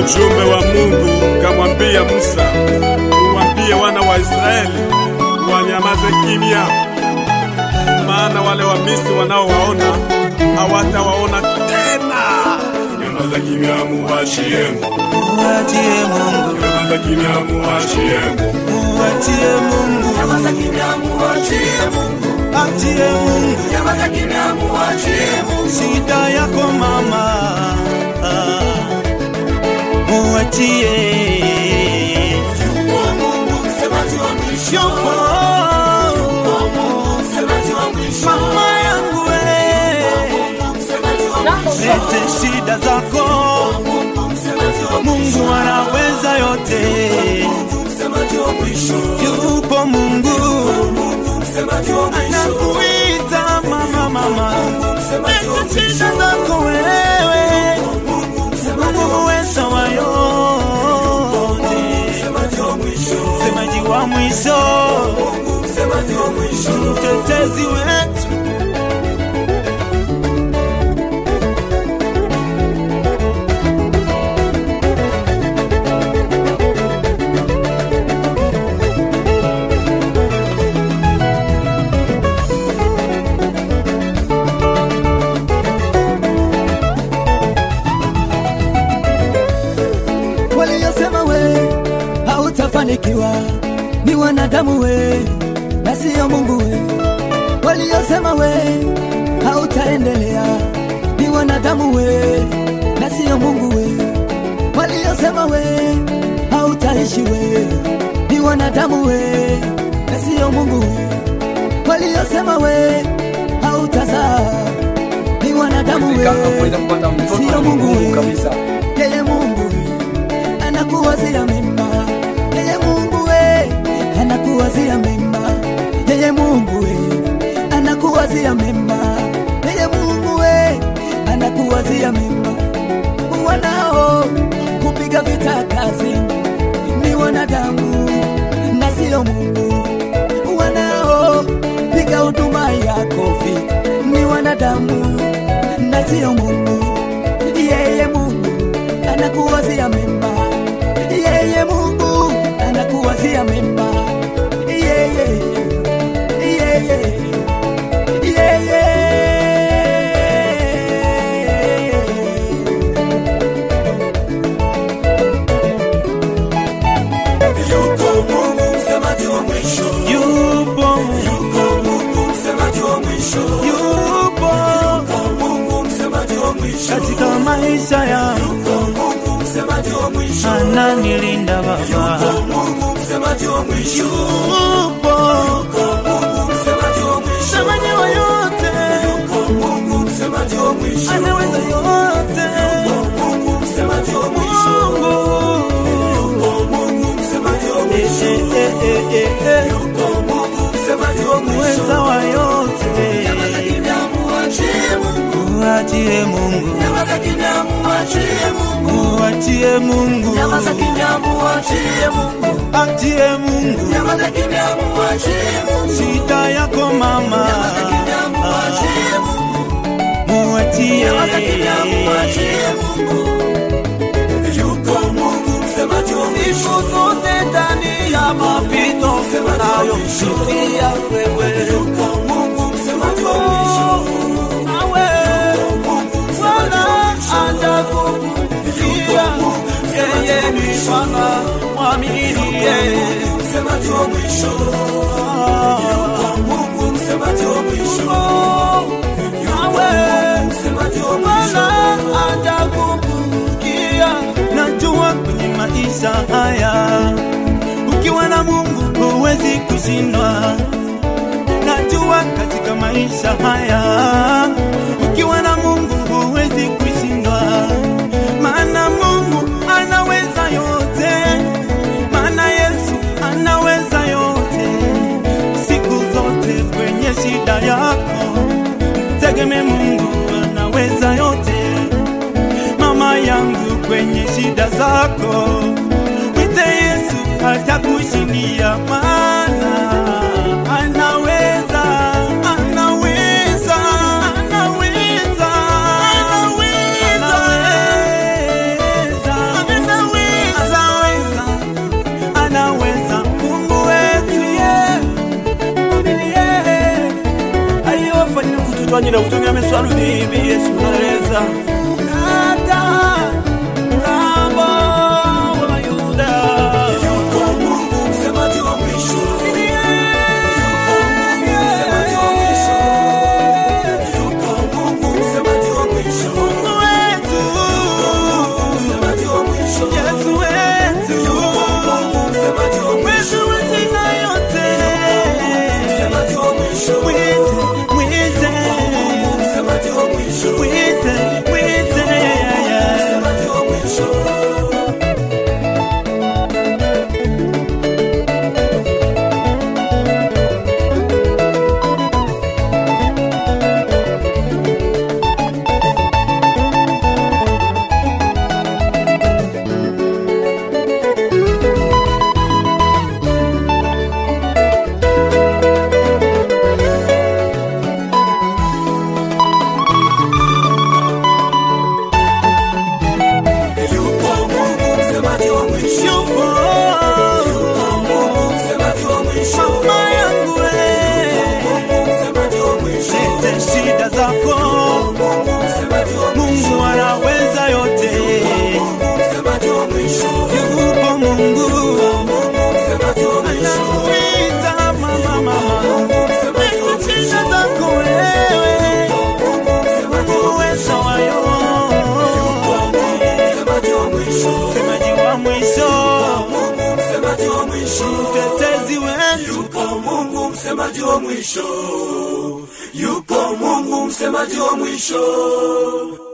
Mjumbe wa Mungu kamwambia Musa, uwambie wana wa Israeli wanyamaze kimya, maana wale wa Misri wanaowaona hawatawaona tena. Nyamaza kimya, muachie Mungu. Muachie Mungu, Nyamaza kimya, muachie Mungu. muachie Mungu, Nyamaza kimya, muachie Mungu. achie Mungu Nyamaza kimya, muachie Mungu. shida yako mama, Ah, muachie Yupo Mungu msemaji wa mwisho. Yupo Yupo Mungu msemaji wa mwisho. mama yangu we, Mungu msemaji wa mwisho. lete shida zako, Mungu msemaji wa mwisho. Mungu anaweza yote. Mungu msemaji wa mwisho. Yupo Mungu Mungu msemaji wa mwisho. anakuita mama, mama, msemaji wa lete shida zako wewe, Mungu msemaji Mungu wa uweza wa yote. msemaji wa mwisho. msemaji wa mwisho, Mungu msemaji wa mwisho. mtetezi wetu. Waliosema we hautafanikiwa ni wanadamu we na siyo Mungu we. Waliosema we hautaendelea ni wanadamu we na siyo Mungu we. Waliosema we hautaishi we ni wanadamu we na siyo Mungu we. Waliosema we hautazaa ni wanadamu we kuweza kupata na mtoto siyo ni Mungu ngumu we. kabisa. Yeye Mungu anakuwazia mema, yeye Mungu we anakuwazia mema, yeye Mungu we anakuwazia mema, yeye Mungu we anakuwazia mema. Wanao kupiga vita kazi ni wanadamu na sio Mungu, wanao piga huduma yako vita ni wanadamu na sio Mungu, yeye Mungu anakuwazia mema, yeye Mungu anakuwazia mema, yeye yeye yeye Yuko Mungu msemaji wa mwisho. Yupo, Yuko Mungu msemaji wa mwisho. yupo Yuko Mungu msemaji wa mwisho. katika maisha yangu, Yuko Mungu msemaji wa mwisho. ananilinda Baba. Yuko Mungu msemaji wa mwisho. Yupo Yuko Mungu msemaji wa mwisho. msemaji wa yote, Yuko Mungu msemaji wa mwisho. anaweza yote. Yuko Mungu msemaji wa mwisho. Mungu Yuko Mungu msemaji wa Eh, mwisho. eh, eh, eh, eh, Yuko Mungu msemaji wa mwisho. uweza wa yote. Nyamaza kimya, muachie Mungu. Muachie Mungu, Nyamaza kimya, muachie Mungu. muachie Mungu, Nyamaza kimya, muachie Mungu. achie Mungu Nyamaza kimya, muachie Mungu. shida yako mama, Nyamaza kimya, muachie Mungu. muachie Nyamaza kimya, muachie Mungu. Yuko Mungu msemaji wa mwisho. siku zote ndani ya mapito unayopitia wewe, Yuko Mungu msemaji wa mwisho. nawe Bwana atakufikia. Yeye ni Bwana mwamini, yeye Msemaji wa mwisho. Yuko Mungu msemaji wa mwisho. nawe Msemaji wa Bwana mwisho. atakufikia. Najua kwenye maisha haya ukiwa na Mungu huwezi kushindwa. Najua katika maisha haya ukiwa na Mungu huwezi kushindwa, maana Mungu anaweza yote, maana Yesu anaweza yote. Siku zote kwenye shida yako tegemee Mungu anaweza yote. Mama yangu kwenye shida zako mwite Yesu atakushindia, maana anaweza, anaweza, anaweza, anaweza, anaweza, twanyira kutumia miswalu bibi yesu nareza nata mtambo wa mayuda Yuko Mungu msemaji wa mwisho. Yuko Mungu msemaji wa mwisho. Yuko Mungu msemaji wa mwisho. Mungu wetu Msemaji wa mwisho. yesu wetu Yuko Mungu msemaji wa mwisho. wetu wetina yote Msemaji wa mwisho. mwite mwite Msemaji wa mwisho. mwite mwite Msemaji wa mwisho. Yuko Mungu msemaji wa mwisho. yupo Yuko Mungu msemaji wa mwisho. mama yangu we Mungu msemaji wa mwisho. lete shida zako Mungu msemaji wa mwisho. mungu anaweza yote Mungu msemaji wa mwisho. yupo mungu Mungu msemaji wa mwisho. anakuita mama mama msemaji wa lete shida zako wewe Mungu msemaji wa uweza wayo Mungu msemaji wa mwisho. msemaji wa mwisho Mungu msemaji wa mwisho. mtetezi wetu Yuko Mungu msemaji wa mwisho. Yuko Mungu msemaji wa mwisho.